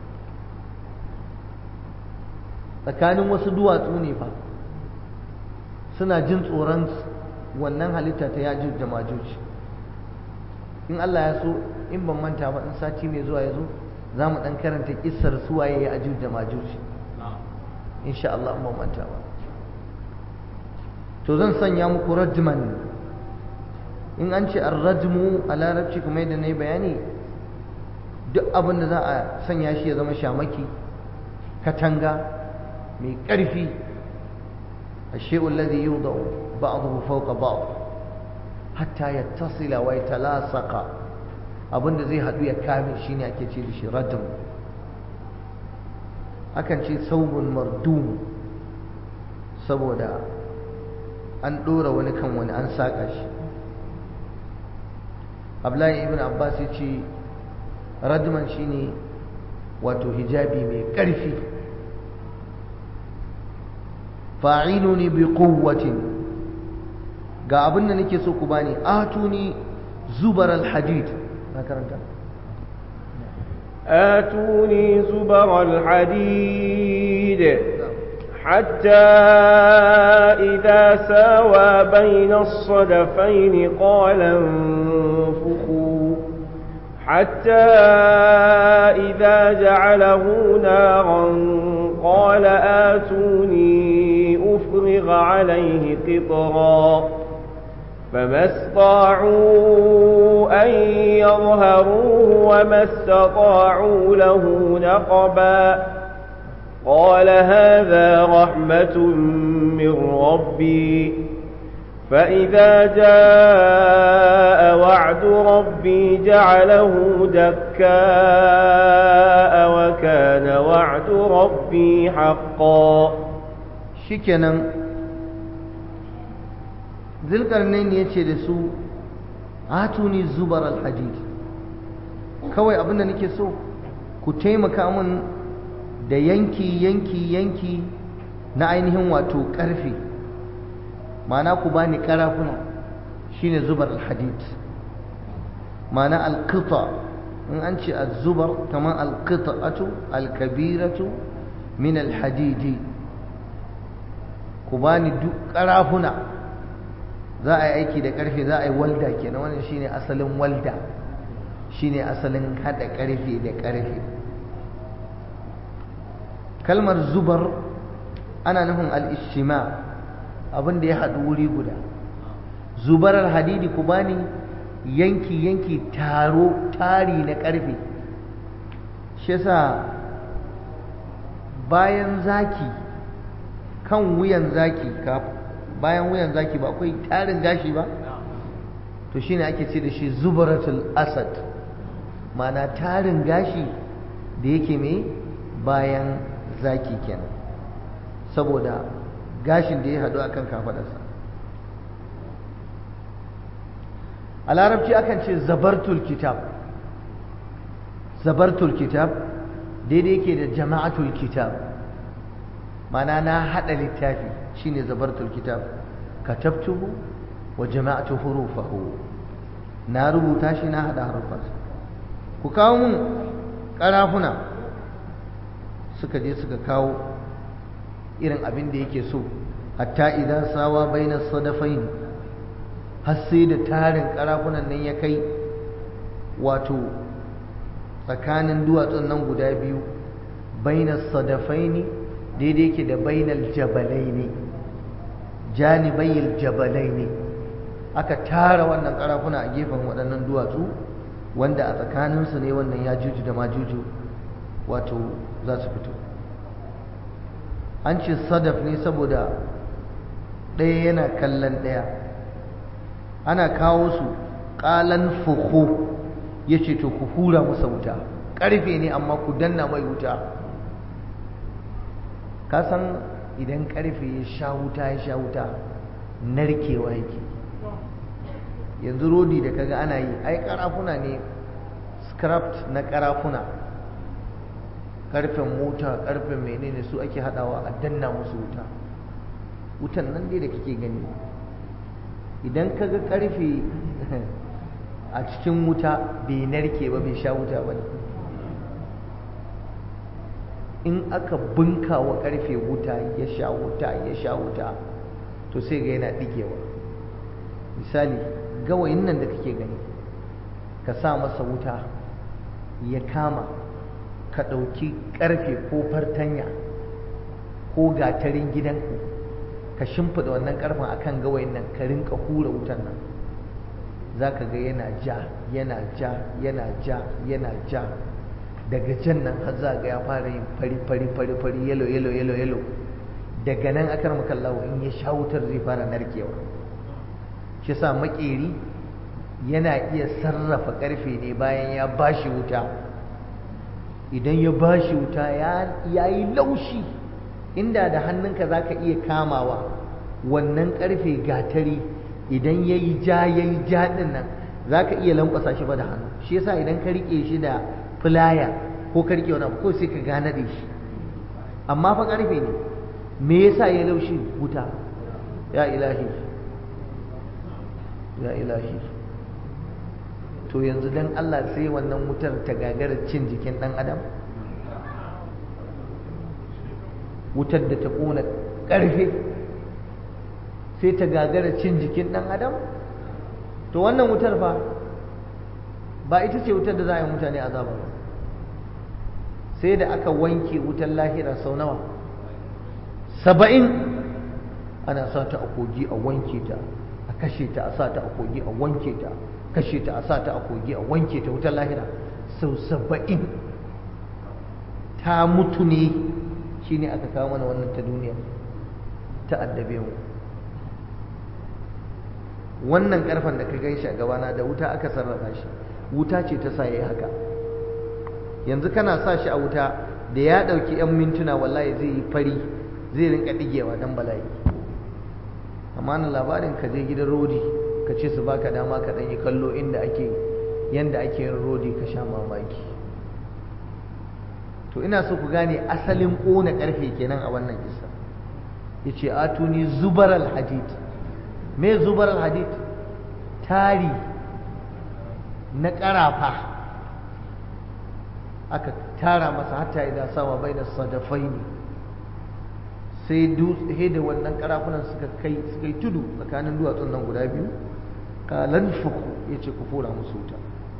tsakanin wasu duwatsu ne fa suna jin tsoron wannan halitta ta yajuj da majuj in Allah ya so in ban manta ba in sati mai zuwa ya zo za mu ɗan karanta kissar suwaye ya ajuj da majuj insha Allah in ban manta ba to zan sanya muku rajman in an ce ar-rajmu a larabci kuma yadda na yi bayani duk abin da za a sanya shi ya zama shamaki katanga mai ƙarfi a shi'un ladi yi da ba'adu fauka ba'adu hatta ya tasila wa ya talasaka abinda zai haɗu ya kame shi ne ake ce da shi radin akan ce saubun mardum saboda an ɗora wani kan wani an saƙa shi abdullahi ibn abbas ya ce radman shine wato hijabi mai ƙarfi fa'inuni bi quwwatin ga abin da nake so ku bani atuni zubar alhadid na karanta آتوني زبر الحديد حتى إذا ساوى بين الصدفين قال انفخوا حتى إذا جعله نارا قال آتوني أفرغ عليه قطرا فما استطاعوا أن يظهروه وما استطاعوا له نقبا قال هذا رحمة من ربي فإذا جاء وعد ربي جعله دكاء وكان وعد ربي حقا shikenan zulkarnain ya ce da su atuni zubar alhadid kawai abinda nake so ku taimaka min da yanki yanki yanki na ainihin wato karfe ma'ana ku bani karafuna shine zubar alhadid ma'ana alqita in an ce az-zubar kamar alqita'atu alkabiratu min alhadidi ku bani duk karafuna za a yi aiki da karfe za a yi walda kenan wannan shine asalin walda shine asalin hada karfe da karfe kalmar zubar ana nufin al-ishtima abin da ya haɗu wuri guda zubarar hadidi ku bani yanki yanki taro tari na karfe shi yasa bayan zaki kan wuyan zaki bayan wuyan zaki ba akwai tarin gashi ba to shine ake ce da shi zubaratul asad mana tarin gashi da yake mai bayan zaki kenan saboda gashin da ya haɗu akan kafaɗarsa a larabci akan ce zabartul kitab zabartul kitab daidai yake da jama'atul kitab mana na haɗa littafi shine zabartul kitab katabtuhu wa jama'atu hurufahu na rubuta shi na haɗa harufansa ku kawo mun ƙarafuna suka je suka kawo irin abin da yake so hatta idan sawa baina sadafain har sai da tarin karafunan nan ya kai wato tsakanin duwatsun nan guda biyu bainas sadafaini daidai ke da bainal jabalaini janibayil jabalaini aka tara wannan karafuna a gefen waɗannan duwatsu wanda a tsakaninsu ne wannan ya juju da majuju wato za su fito an ce sadaf ne saboda ɗaya yana kallon ɗaya ana kawo su ƙalan fuhu ya ce to ku hura musa wuta ƙarfe ne amma ku danna mai wuta ka san idan ƙarfe ya sha wuta ya sha wuta narkewa yake yanzu rodi da kaga ana yi ai karafuna ne scrapped na karafuna karfen mota karfen menene su ake hadawa a danna musu wuta wutan nan dai da kake gani idan kaga karfe a cikin wuta bai narke ba bai sha wuta ba in aka bunka wa karfe wuta ya sha wuta ya sha wuta to sai ga yana digewa misali gawayin nan da kake gani ka sa masa wuta ya kama ka ɗauki ƙarfe ko fartanya ko gatarin gidanku ka shimfiɗa wannan ƙarfen a kan gawayin nan ka rinka hura wutan nan za ka ga yana ja yana ja yana ja yana ja daga jan nan har za ga ya fara yin fari fari fari fari yalo yalo yalo yalo daga nan akar makallawo in ya sha wutar zai fara narkewa shi sa makeri yana iya sarrafa karfe ne bayan ya bashi wuta idan ya bashi wuta ya yi laushi inda da hannunka za ka iya kamawa wannan karfe gatari idan ya yi ja ya yi ja ɗin nan za ka iya lankwasa shi ba da hannu shi yasa idan ka riƙe shi da filaya ko ka riƙe wani abu ko sai ka gane da shi amma fa karfe ne me yasa ya laushi wuta ya ilahi ya ilahi to yanzu dan Allah sai wannan wutar ta gagara cin jikin dan adam wutar da ta kona karfe sai ta gagara cin jikin dan adam to wannan wutar fa ba ita ce wutar da za a yi mutane azaba ba sai da aka wanke wutar lahira sau nawa saba'in ana sa ta a kogi a wanke ta a kashe ta a sa ta a kogi a wanke ta kashe ta a sa ta a kogi a wanke ta wutar lahira sau saba'in ta mutu ne shi ne aka kawo mana wannan ta duniya ta addabe mu wannan karfan da ka gan shi a gabana da wuta aka sarrafa shi wuta ce ta sa yayi haka yanzu kana sa shi a wuta da ya ɗauki 'yan mintuna wallahi zai yi fari zai rinka ɗigewa dan bala'i amma na labarin ka je gidan rodi ka ce su baka dama ka ɗan yi kallo inda ake yanda ake yin rodi ka sha mamaki to ina so ku gane asalin ƙona ƙarfe kenan a wannan kisa ya ce atuni zubar alhadid me zubar alhadid tari na ƙarafa aka tara masa hatta idan sawa bai da sadafai ne sai dutse da wannan karafunan suka kai suka yi tudu tsakanin duwatsun nan guda biyu kalan fuku ya ce ku fura musu wuta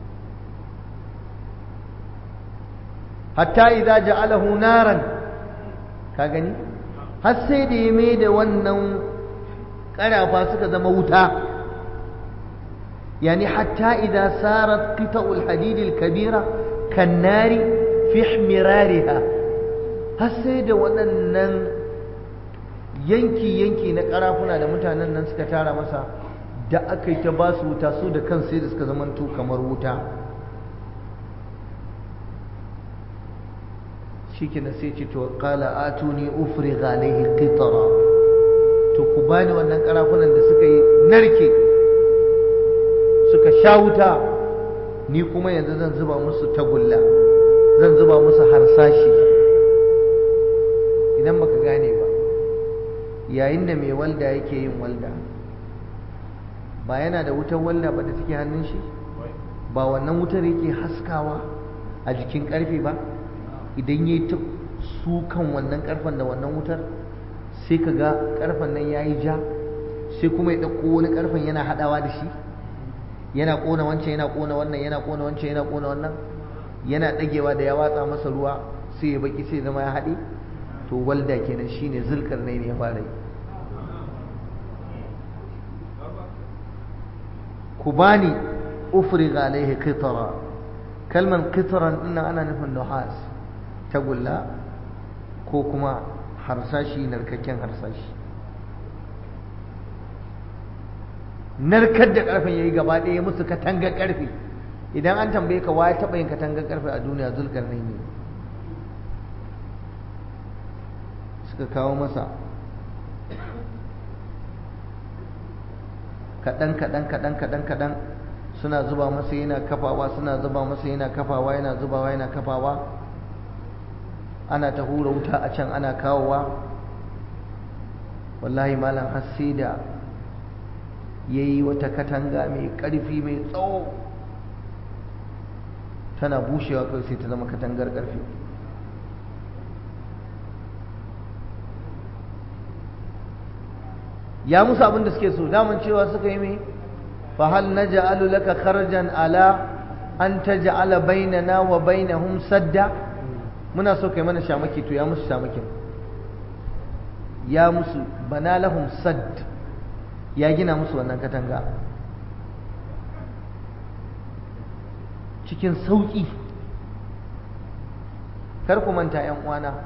hatta idza ja'alahu naran ka gani har sai da ya mai da wannan karafa suka zama wuta yani hatta idza sarat qita'ul hadid al-kabira kan nari fi ihmirariha har sai da waɗannan yanki-yanki na karafuna da mutanen nan suka tara masa da aka yi ta ba su wuta su da kan sai da suka zamanto kamar wuta shi na sai ce to kala atuni ufri alaihi qitara to ku bani wannan karafunan da suka yi narke suka sha wuta ni kuma yanzu zan zuba musu tagulla zan zuba musu harsashi idan baka gane ba yayin da mai walda yake yin walda ba yana da wutar walda ba da take hannun shi ba wannan wutar yake haskawa a jikin karfe ba idan ya yi ta sukan wannan karfen da wannan wutar sai ka ga karfen nan ya yi ja sai kuma ya ɗauko wani ƙarfen yana haɗawa da shi yana ƙona wancan yana ƙona wannan yana ƙona wancan yana ƙona wannan yana ɗagewa da ya watsa masa ruwa sai ya baki sai zama ya haɗe to walda kenan shine zulkar ne ya fara yi ku bani ufriga alaihi qitara kalman qitran dinnan ana nufin nuhas tagulla ko kuma harsashi narkakken harsashi narkar da karfen yayi gaba ɗaya musu katangar karfe idan an tambaye ka waye taɓa yin katangar karfe a duniya zulkar ne ne suka kawo masa kaɗan kaɗan kaɗan kaɗan kaɗan suna zuba masa yana kafawa suna zuba masa yana kafawa yana zubawa yana kafawa ana ta hura wuta a can ana kawowa wallahi malam har sai da ya yi wata katanga mai ƙarfi mai tsawo tana bushewa kawai sai ta zama katangar ƙarfi ya musu abin da suke so daman cewa suka yi mai fahal na ja'alu laka kharjan ala an ta ja'ala bainana wa bainahum sadda muna so kai mana shamaki to ya musu shamakin ya musu bana lahum sadd ya gina musu wannan katanga cikin sauƙi kar ku manta 'yan uwana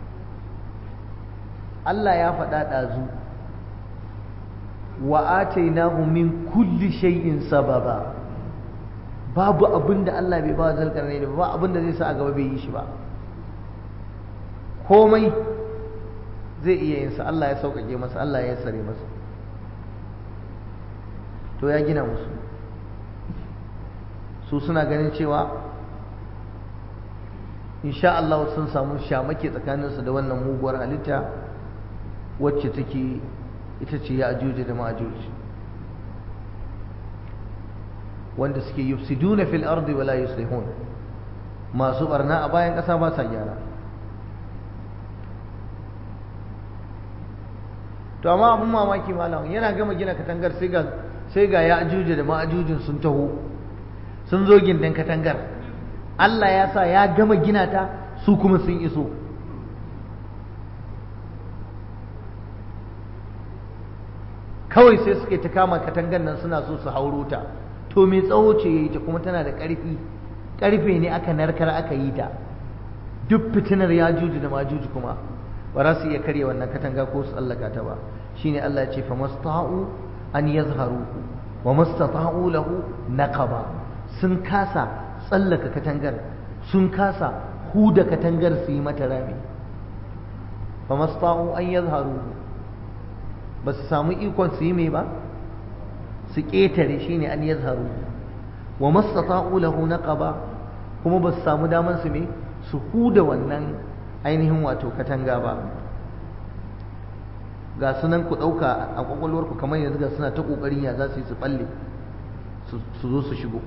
Allah ya faɗa ɗazu wa atainahu min kulli shay'in sababa babu abin da Allah bai ba zalkarnai da ba abin da zai sa a gaba bai yi shi ba komai zai iya yin sa Allah ya sauƙaƙe masa Allah ya sare masa to ya gina musu su suna ganin cewa insha Allah sun samu shamake tsakaninsu da wannan muguwar halitta wacce take ita ce ya ajuji da ma'ajuji wanda suke yufsiduna fil ardi wala yuslihun masu barna a bayan ƙasa ba sa gyara to amma abun mamaki malam yana gama gina katangar sai ga sai ga ya ajuji da ma'ajujin sun taho sun zo gindin katangar Allah ya sa ya gama gina ta su kuma sun iso kawai sai suke ta kama katangar nan suna so su hauro ta to mai tsawo ce ya yi ta kuma tana da ƙarfi ƙarfe ne aka narkar aka yi ta duk fitinar ya juji da majuji kuma ba za su iya karya wannan katanga ko su tsallaka ta ba shine Allah ya ce fa masta'u an yazharu wa mastata'u lahu naqaba sun kasa tsallaka katangar sun kasa huda katangar su yi mata rami fa masta'u an yazharu ba su samu ikon su yi mai ba su ƙetare shi ne an yi zaharu wa mastata'u lahu naqaba kuma ba su samu daman su mai su huda wannan ainihin wato katanga ba ga sunan ku ɗauka a ƙwaƙwalwarku kamar yanzu ga suna ta ƙoƙarin ya za su yi su ɓalle su zo su shigo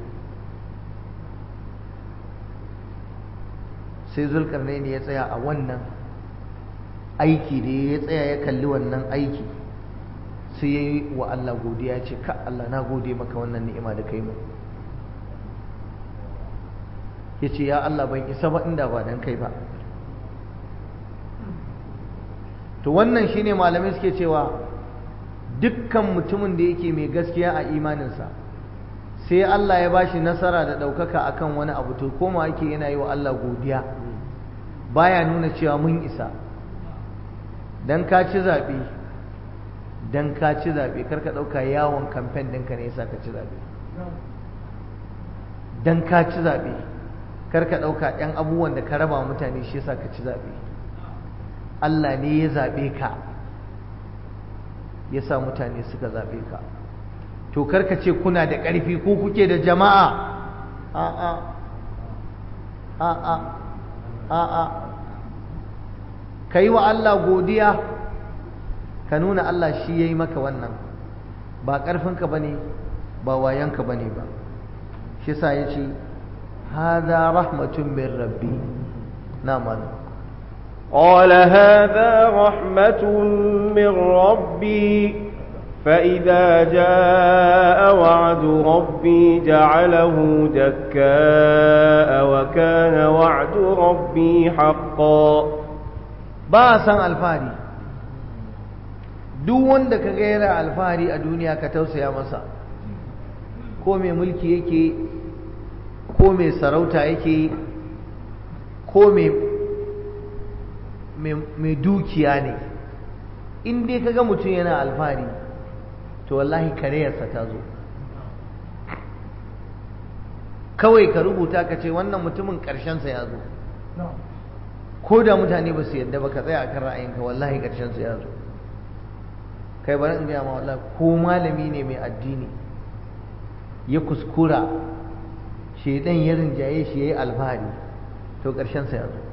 sai zulkarnai ne ya tsaya a wannan aiki da ya tsaya ya kalli wannan aiki sai ya yi wa Allah godiya ya ce ka Allah na gode maka wannan ni'ima da kai mu ya ce ya Allah ban isa ba inda ba dan kai ba to wannan shine malamai suke cewa dukkan mutumin da yake mai gaskiya a imaninsa sai Allah ya bashi nasara da ɗaukaka akan wani abu to koma yake yana yi wa Allah godiya baya nuna cewa mun isa dan ka ci zaɓe dan ka ci zaɓe kar ka ɗauka yawon kamfen ɗinka ne yasa ka ci zaɓe dan ka ci zaɓe kar ka ɗauka ɗan abubuwan da ka raba mutane shi yasa ka ci zaɓe Allah ne ya zaɓe ka ya sa mutane suka zaɓe ka to kar ka ce kuna da ƙarfi ko kuke da jama'a a'a a'a a'a ka yi wa Allah godiya ka nuna Allah shi ya yi maka wannan ba ƙarfinka ba ne ba wayanka ba ne ba shi sa ya ce haza rahmatun min rabbi na mana قال هذا رحمة من ربي فإذا جاء وعد ربي جعله دكاء وكان وعد ربي حقا ba san alfahari duk wanda ka gaira alfahari a duniya ka tausaya masa ko mai mulki yake ko mai sarauta yake ko mai dukiya ne in dai ka ga mutum yana alfahari to wallahi kareyarsa ta zo kawai ka rubuta ka ce wannan mutumin ƙarshensa ya zo ko da mutane ba su yadda ba ka tsaya akan ra'ayinka wallahi ƙarshensa ya zo kai bari in gaya ma wallahi ko malami ne mai addini ya kuskura shaidan ya rinjaye shi ya yi alfahari to ƙarshensa ya zo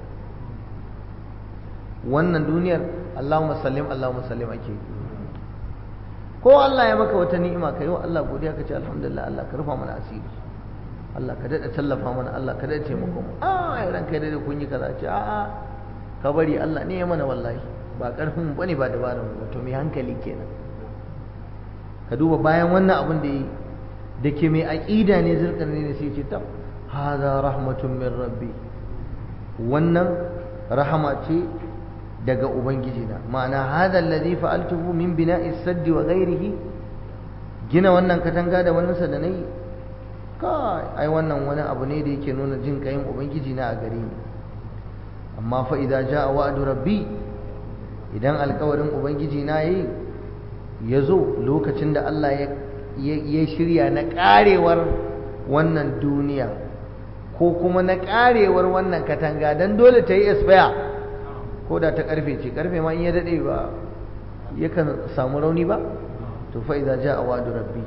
wannan duniyar Allahumma sallim Allahumma sallim ake ko Allah ya maka wata ni'ima ka yi wa Allah godiya ka ce alhamdulillah Allah ka rufa mana asiri Allah ka daɗa tallafa mana Allah ka daɗa taimako mu a ya ranka da kun yi kaza ce a'a ka bari Allah ne ya mana wallahi ba ƙarfin bane ba dabarar mu to mai hankali kenan ka duba bayan wannan abin da yi da ke mai aƙida ne zirkar ne sai ce tab hada rahmatun min rabbi wannan rahama ce daga ubangiji na ma'ana hada alladhi fa'altuhu min bina'i saddi wa ghairihi gina wannan katanga da wannan sa da nayi kai ai wannan wani abu ne da yake nuna jin kayin ubangiji na a gare ni amma fa idza jaa wa'du rabbi idan alkawarin ubangiji na yayi yazo lokacin da Allah ya ya shirya na karewar wannan duniya ko kuma na karewar wannan katanga dan dole ta yi expire ko da ta karfe ce karfe ma in ya dade ba yakan samu rauni ba to fa idza jaa wa'du rabbi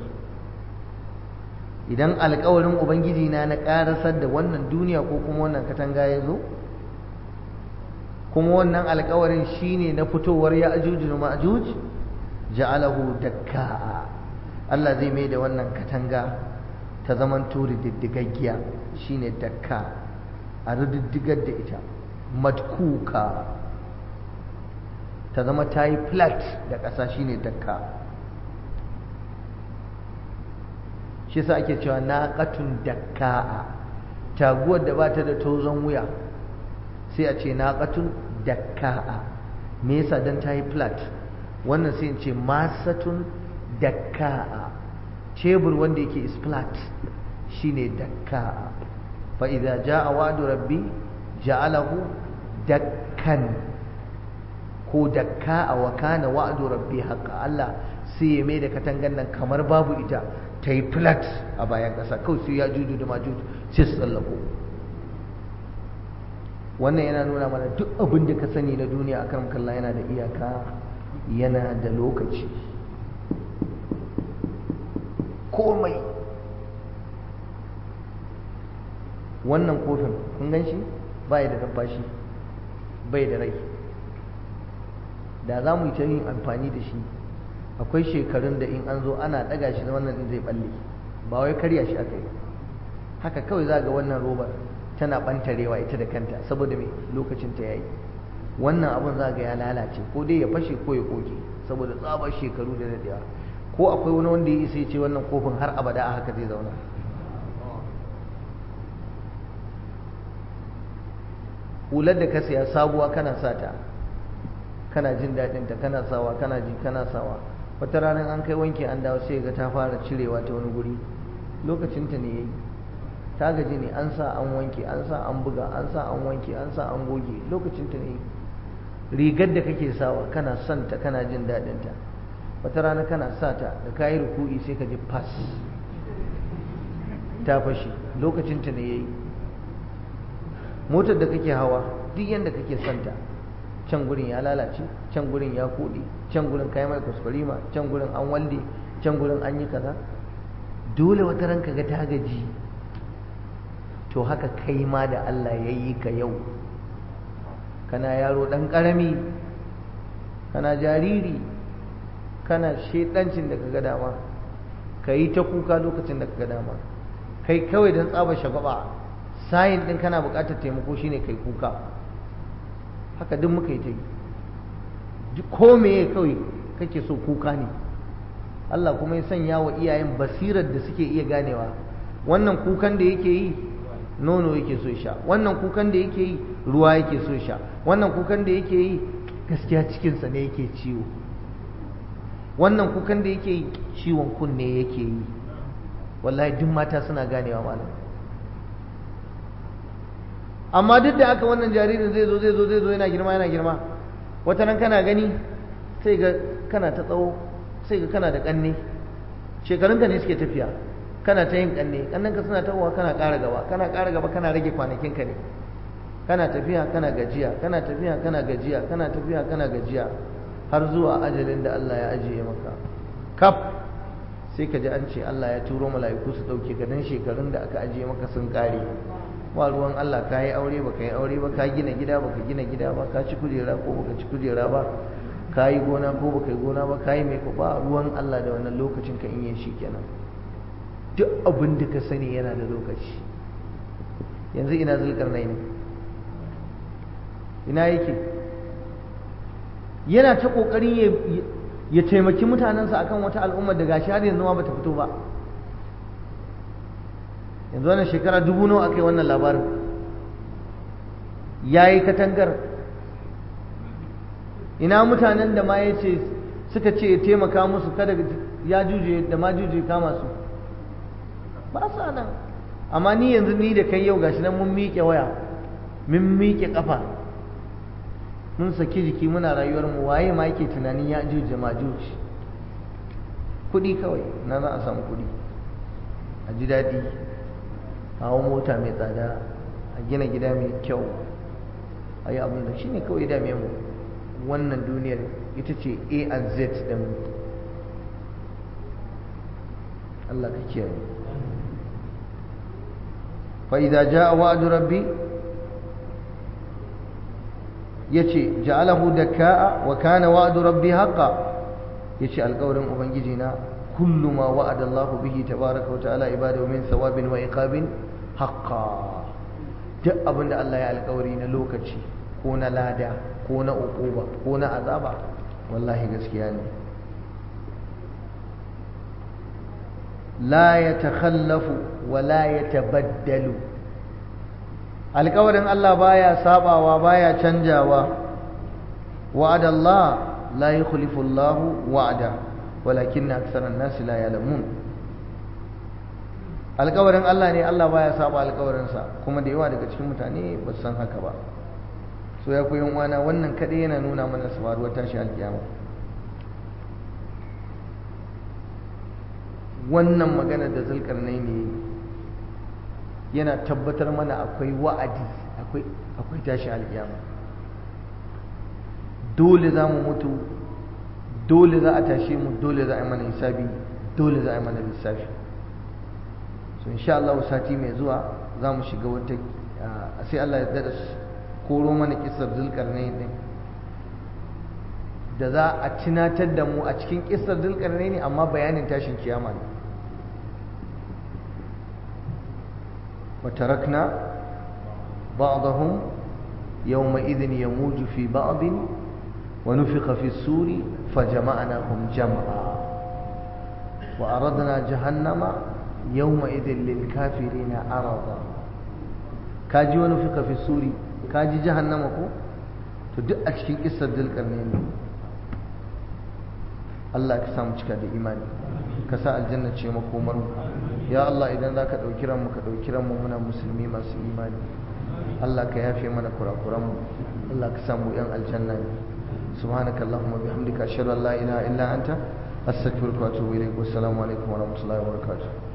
idan alkawarin ubangiji na na karasar da wannan duniya ko kuma wannan katanga ya zo kuma wannan alkawarin shine na fitowar ya ajuj da ma'juj ja'alahu dakka Allah zai mai da wannan katanga ta zaman turi diddigaggiya shine dakka a rididdigar da ita madkuka ta zama ta yi flat da ƙasa shine dakka shi sa ake cewa naqatun dakka'a taguwar da bata da tozon wuya sai a ce naqatun dakka'a me yasa dan ta yi flat wannan sai in ce masatun dakka'a tebur wanda yake is flat shine dakka'a fa idza jaa wa'du rabbi ja'alahu dakkan ko dakka'a wa kana wa'du rabbi haqqan Allah sai ya mai da katangan nan kamar babu ita ta yi flat a bayan ƙasa kawai sai ya juju da majuju sai su tsallako wannan yana nuna mana duk abin da ka sani na duniya a kan kalla yana da iyaka yana da lokaci komai wannan kofin kun gan shi bai da numfashi bai da rai da za mu yi ta yin amfani da shi akwai shekarun da in an zo ana ɗaga shi na wannan zai balle ba wai karya shi aka yi haka kawai za ga wannan robar tana ɓantarewa ita da kanta saboda mai lokacin ta yayi wannan abun za ga ya lalace ko dai ya fashe ko ya koke saboda tsabar shekaru da daɗewa ko akwai wani wanda ya isa ya ce wannan kofin har abada a haka zai zauna hular da ka saya sabuwa kana sata kana jin daɗinta kana sawa kana ji kana sawa wata ranar an kai wanki an dawo sai ga ta fara cirewa ta wani guri lokacinta ne yayi ta gaji ne an sa an wanke an sa an buga an sa an wanke an sa an goge lokacinta ne rigar da kake sawa kana son ta kana jin daɗin ta wata rana kana sa ta da kayi ruku'i sai ka ji fas ta fashe lokacinta ne yayi motar da kake hawa duk yanda kake son ta can gurin ya lalace can gurin ya kuɗe can gurin kai mai kuskurima can gurin an walde can gurin an yi kaza dole wata ranka ga ta gaji to haka kai ma da Allah ya yi ka yau kana yaro ɗan ƙarami kana jariri kana shedancin da ka ga dama ka yi ta kuka lokacin da ka ga dama kai kawai don tsaba shagwaba sayin ɗin kana buƙatar taimako shine kai kuka haka duk muka yi ta yi ko meye kawai kake so kuka ne Allah kuma ya sanya wa iyayen basirar da suke iya ganewa wannan kukan da yake yi nono yake so sha wannan kukan da yake yi ruwa yake so sha wannan kukan da yake yi gaskiya cikinsa ne yake ciwo wannan kukan da yake yi ciwon kunne yake yi wallahi duk mata suna ganewa malam amma duk da aka wannan jaririn zai zo zai zo zai zo yana girma yana girma wata nan kana gani sai ga kana ta tsawo sai ga kana da kanne shekarunka ne suke tafiya kana ta yin kanne kannanka suna tawowa kana ƙara gaba kana ƙara gaba kana rage kwanakinka ne kana tafiya kana gajiya kana tafiya kana gajiya kana tafiya kana gajiya har zuwa ajalin da Allah ya ajiye maka kaf sai ka ji an ce Allah ya turo mala'iku su ɗauke ka dan shekarun da aka ajiye maka sun ƙare ba ruwan Allah ka yi aure ba ka yi aure ba ka gina gida ba ka gina gida ba ka ci kujera ko ba ka ci kujera ba ka yi gona ko ba ka yi gona ba ka yi mai ba ruwan Allah da wannan lokacin ka in yi shi kenan duk abin da ka sani yana da lokaci yanzu ina zulkarnai ne ina yake yana ta kokarin ya taimaki mutanensa akan wata al'ummar da gashi har yanzu ma bata fito ba yanzu wannan shekara dubu nawa aka yi wannan labarin ya yi katangar ina mutanen da ma ya ce suka ce ya taimaka musu kada ya juje da ma juje kama su ba sa nan amma ni yanzu ni da kai yau gashi nan mun miƙe waya mun miƙe ƙafa mun saki jiki muna rayuwar mu waye ma yake tunanin ya juje ma juje kuɗi kawai na za a samu kuɗi a ji daɗi a hau mota mai tsada a gina gida mai kyau a yi abin da shi ne kawai dame mu wannan duniyar ita ce a and z ɗin Allah ka kiyaye فإذا جاء وعد ربي يتي جعله دكاء وكان وعد ربي حقا يتي القول أبنجينا كل ما وعد الله به تبارك وتعالى عباده من ثواب وعقاب حقا duk abin da Allah ya alkawari na lokaci ko na lada ko na uquba ko na azaba wallahi gaskiya ne la yatakhallafu wa la yatabaddalu alkawarin Allah baya sabawa baya canjawa wa'ada Allah la yukhlifu Allah wa'ada walakinna aktharan nas la ya'lamun alkawarin Allah ne Allah baya saba alkawarin sa kuma da yawa daga cikin mutane ba san haka ba so ya koyi wana wannan kadai yana nuna mana sabaruwar tashi alkiyama wannan magana da zulkarnai ne yana tabbatar mana akwai wa'adi akwai akwai tashi alkiyama dole za mu mutu dole za a tashe mu dole za a yi mana hisabi dole za a yi mana lissafi so insha Allah sati mai zuwa za mu shiga wata sai Allah ya dada koro mana kisar zulkarnai din da za a tunatar da mu a cikin kisar zulkarnai ne amma bayanin tashin kiyama ne وتركنا بعضهم يومئذ يموج في بعض ونفخ في السور فجمعناهم جمعا وأردنا جهنم يومئذ للكافرين عرضا كاجي ونفخ في السور كاجي جهنم كو تدق cikin kissar dulkarnaini Allah ka samu cika da imani ka sa aljanna ce makomar mu ya Allah idan za ka ɗauki ranmu ka ɗauki ranmu muna musulmi masu imani Allah ka yafe mana kurakuranmu Allah ka samu yan aljanna ne subhanaka allahumma bihamdika ashhadu an la ilaha illa anta astaghfiruka wa atubu ilayk wassalamu alaikum wa rahmatullahi wa barakatuh